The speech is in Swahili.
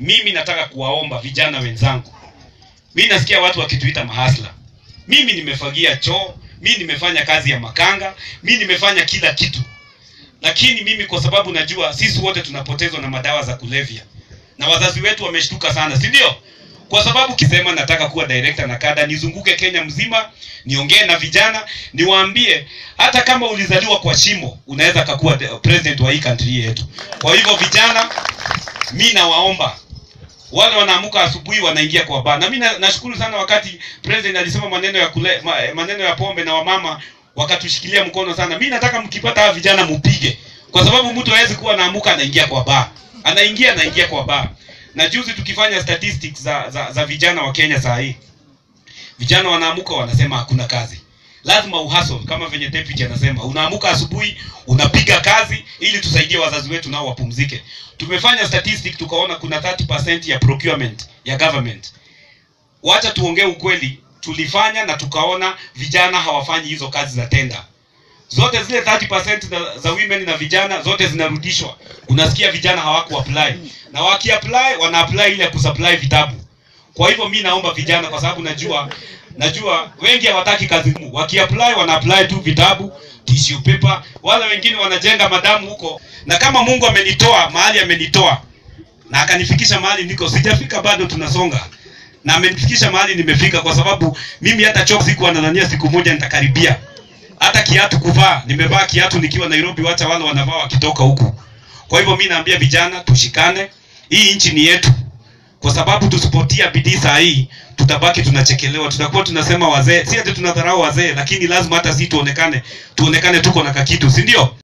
mimi nataka kuwaomba vijana wenzangu mi nasikia watu wakituita mahasla mimi nimefagia choo mi nimefanya kazi ya makanga mi nimefanya kila kitu lakini mimi kwa sababu najua sisi wote tunapotezwa na madawa za kulevya na wazazi wetu wameshtuka sana si ndio kwa sababu kisema nataka kuwa director na kada nizunguke kenya mzima niongee na vijana niwaambie hata kama ulizaliwa kwa shimo unaweza kakuwa de- president wa hii country yetu kwa hivyo vijana mi nawaomba wale wanaamuka asubuhi wanaingia kwa baa na mi na- nashukuru sana wakati president alisema maneno ya kule, ma, maneno ya pombe na wamama wakatushikilia mkono sana mi nataka mkipata hawa vijana mupige kwa sababu mtu hawezi kuwa naamuka anaingia kwa baa anaingia anaingia kwa baa na juzi tukifanya statistics za, za, za vijana wa kenya saa hii vijana wanaamuka wanasema hakuna kazi lazima uhastle kama venye deputy anasema unaamuka asubuhi unapiga kazi ili tusaidie wazazi wetu nao wapumzike tumefanya statistic tukaona kuna 30% ya procurement ya government wacha tuongee ukweli tulifanya na tukaona vijana hawafanyi hizo kazi za tenda zote zile 30% za, za women na vijana zote zinarudishwa unasikia vijana hawaku apply na waki apply wana apply ile ya kusupply vitabu kwa hivyo mi naomba vijana kwa sababu najua najua wengi hawataki kazi ngumu wakiapply wana apply tu vitabu tissue paper wale wengine wanajenga madamu huko na kama mungu amenitoa mahali amenitoa na akanifikisha mahali niko sijafika bado tunasonga na amenifikisha mahali nimefika kwa sababu mimi hata chok sikuwa nadhania siku moja nitakaribia hata kiatu kuvaa nimevaa kiatu nikiwa nairobi wacha wale wanavaa wakitoka huku kwa hivyo mi naambia vijana tushikane hii nchi ni yetu kwa sababu tusipotia bidii saa hii tutabaki tunachekelewa tutakuwa tunasema wazee si ati tunadharau wazee lakini lazima hata si tuonekane tuonekane tuko na kakitu si ndio